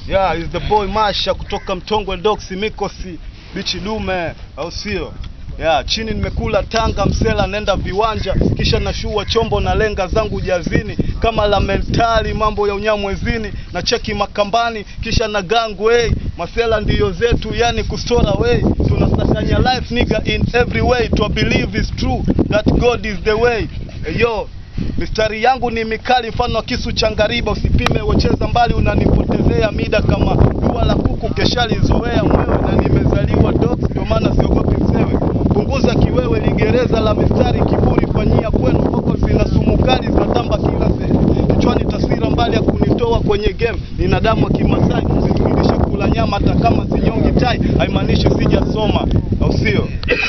Yeah, is the boy Masha kutoka Mtongwe Docs Mikosi bichi dume, au sio? Yeah, chini nimekula Tanga msela nenda viwanja kisha nashua chombo na lenga zangu jazini kama la mentali mambo ya unyamwezini na cheki makambani kisha na gangu hey, masela ndiyo zetu yani kustora way tunasakanya life nigga in every way to believe is true that God is the way hey, yo mistari yangu ni mikali mfano wa kisu cha ngariba usipime wecheza mbali unanipotezea mida kama dua la kuku keshalizoea mwewe na nimezaliwa dogs ndio maana siogopi msewe punguza kiwewe ligereza la mistari kiburi fanyia kwenu koko zina sumu kali zinatamba kila sehemu kichwani taswira mbali ya kunitoa kwenye game nina damu ya kimasai sifundishe kula nyama hata kama sinyongi tai haimaanishi sijasoma au sio